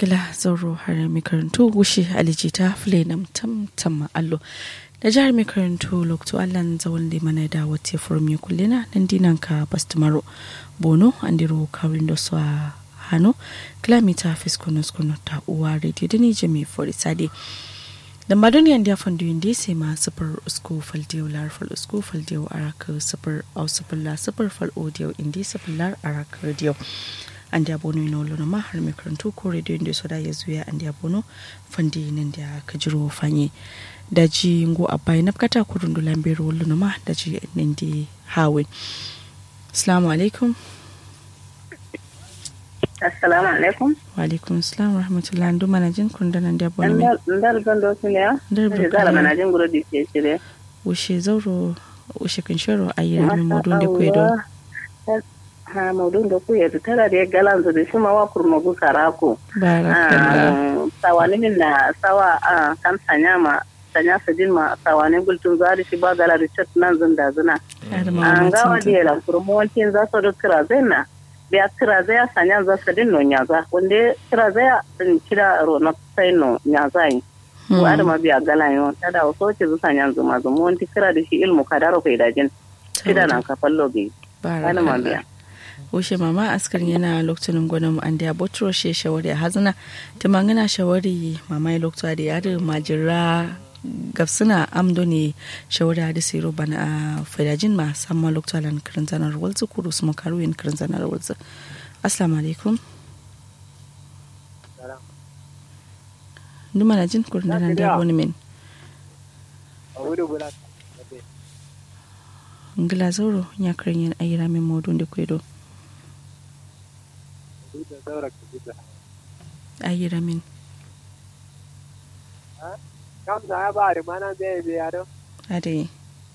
gila zauro har mai karantu gushe alijita filenam tam tam allo da jihar mai karantu lokto allan zawon da mana da wata furum ya kullina nan dinan ka bastumaro bono an diro kawin da su a hannu kilomita fiskunus kunu ta uwa radio da nije mai forisade da madoniyan da fandu yin dai ma sufar usku faldiyo lar fal usku faldiyo araka sufar au sufar la sufar fal audio indi sufar lar araka radio an da bono ino lona ma har mai karantu ko radio inda so da ya zuya an da bono fandi nan da ka jiro fanye da ji ngo abai na kata kurun do lambero lona ma da ji nan di hawe assalamu alaikum assalamu alaikum wa alaikum assalam rahmatullahi ndu mana jin kun da nan da bono mi ndar gando suniya Ndar ndar Burkina. zara mana jin guro di ke shire wushe zauro wushe kan shiro ayyana mi modun da kwedo ha modun da ku ya tara da galan zu da shi ma wa kurma gu karako barakallah sawani min na sawa a kan sanya ma sanya su din ma sawani gultun zari shi ba gala richard nan zun da zuna adama an ga wa mamacin da la kurma wankin za su da kira zai na biya kira zai sanya za su din no nyaza wanda kira zai din kira ro na sai no nyaza yi Hmm. wa da ma biya gala yo ta da wasu ce zu sanya zuma zuma wanti kira da shi ilmu kadaro kai dajin kida nan ka fallo bi ana ma biya wushe mama askarin yana lokacin gwanin an da botro she shawari a hazina ta mangana shawari mama ya lokacin da yari majira gafsuna amdo ne shawari a disi roban a fadajin ma samma lokacin lan kirin zanar walzu kuru su makaru yin kirin zanar walzu assalamu alaikum numa na jin kurin da nan da wani min ngila zauro ya kirin yin ayyira min modun da kwedo ayyira min kam saya bari mana be be yaro ade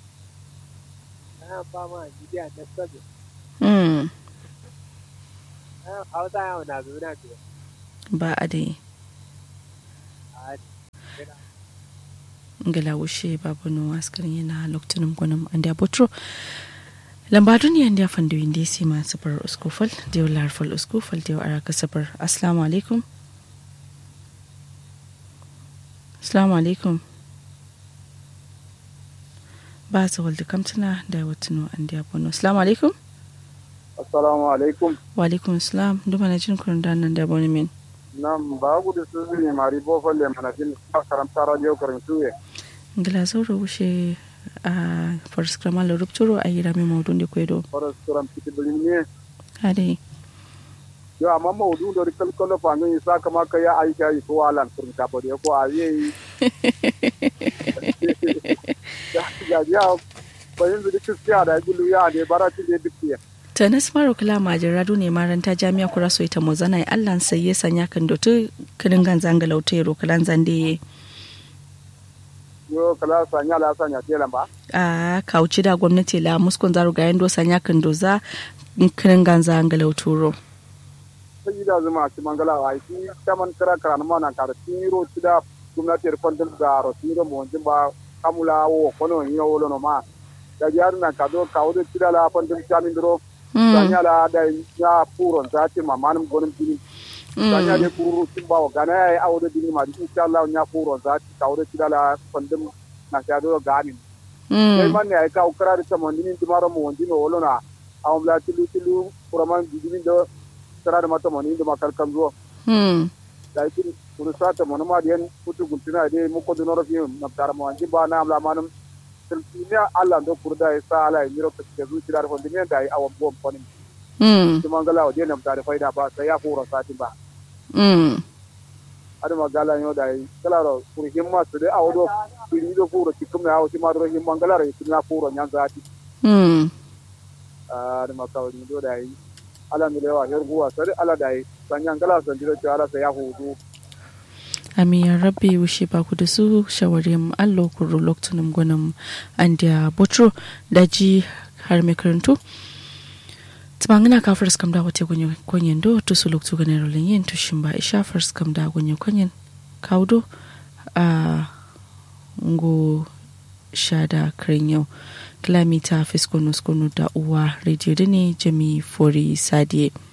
na ba ma jidi a da sabi mm na hausa ya na zuna ke ba ade a ngala wushe babu no askarin yana lokacin gwanin an da botro lamba duniya da fando inda si ma safar uskufal da yau larfal uskufal da yau araka safar assalamu alaikum assalamu alaikum ba su walda kamtuna da watuno an da bono assalamu alaikum assalamu alaikum wa alaikum assalam duma na jin kurin da nan da bono min nam ba gudu su ne mari bo falle mana jin karamta radio karantuye ngala zauro wushe a farskrama la rupturo a yi rami maudun da kwedo faras karam kiti bilin ade yo amma mawdu do rikal kolo fango yi saka maka ya aisha yi ko alan kurun ta bode ko ayi ya ya ya bayin da kiskiya da gulu ya ne barati da dikiya tanis maro kula majin radu ne maranta jami'a kura so ita mozana ya allan sai ya sanya kan dotu kinin ganzan galauta ya rokalan zande yo kala sanya la sanya telan ba a kauci da gwamnati la muskon zaru ga yando sanya kan doza kinin ganzan galauturo sai da zuma ci mangala wa shi taman kara kara na mana kara tiro ci da gwamnati fandin da ro tiro mo jin ba kamula wo kono yi wo no ma da yar na ka do ka wudu ci da la fandin chamin dro sanya la da ya puron ta ci ma manum gonin bini sanya de kuru ci ba wa gana ya awdo bini ma insha Allah nya puron ta ci ka wudu ci da la fandin na ka do gani sai man ne ai ka ukra da tamon din dimaro mo wondino wolo na awon la tilu tilu kuraman bidin do tara da mata mani da makar kan zuwa da yake kuru sata mani ma da yan kutu guntuna da mu ko dunoro fi na tara ma wanji ba na amla manum tilmiya Allah do kurda ya sa ala yi ro ka zuci da fondin da ai awan bom fani kuma ngala wa na tare faida ba sai ya fura sati ba ada magala yo da ai kala ro kuru himma su da awodo kiri do furo kikum na awti ma do himma ngala ro kinya furo nyan zati ada makawni do da ai ala mi lewa her guwa sare ala dai sanyan gala san diro ala sa ya hudu amin ya rabbi wushe ba ku da su shawarin allo kuro lokacin gwanin an da botro daji har mai karantu tumangina ka first kam da wate gunye kwanyen do to su lokacin ganin rolin yin tushin ba isha first kam da gunye kwanyen kaudo a ngo shada kirin yau kilomita fiskono skono da uwa rediyo da ne jami fori sadiye